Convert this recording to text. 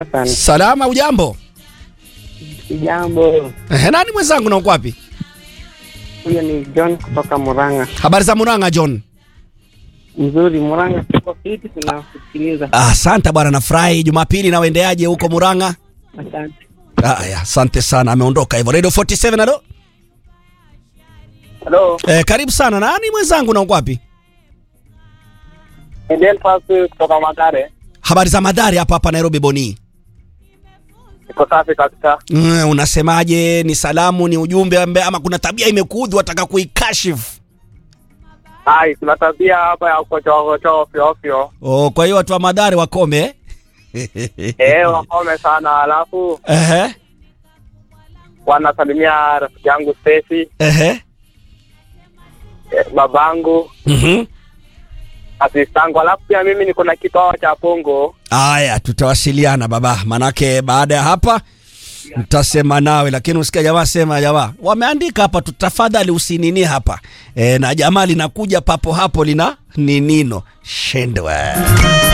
sana. Salama, ujambo? Jambo. Ehe, nani mwenzangu na uko wapi? Huyo ni John kutoka Murang'a. Habari za Murang'a John? Mzuri, Murang'a tuko fiti, tunakusikiliza. Asante bwana, nafurahi. Jumapili nawendeaje huko Murang'a? Asante. Haya, asante sana. Ameondoka hivyo. Radio 47 halo. Hello, Eh, karibu sana. Nani mwenzangu na uko wapi? Eden Pasu kutoka Magare. Habari za madhari hapa hapa Nairobi Boni. Iko safi kabisa. Mm, unasemaje? Ni salamu, ni ujumbe ambe, ama kuna tabia imekuudhi wataka kuikashifu? Hai, kuna tabia hapa ya kuchoa kuchoa ovyo ovyo. Oh, kwa hiyo watu wa madhari wakome. Eh, wakome sana. Alafu Ehe. wanasalimia rafiki yangu Stacy, Ehe. eh, babangu, Mhm. asistangu. Alafu pia mimi niko na kipawa cha pongo. Aya, tutawasiliana baba, manake baada ya hapa mtasema nawe, lakini usikia jamaa sema, jamaa wameandika hapa tu, tafadhali usinini hapa e, na jamaa linakuja papo hapo lina ninino shendwe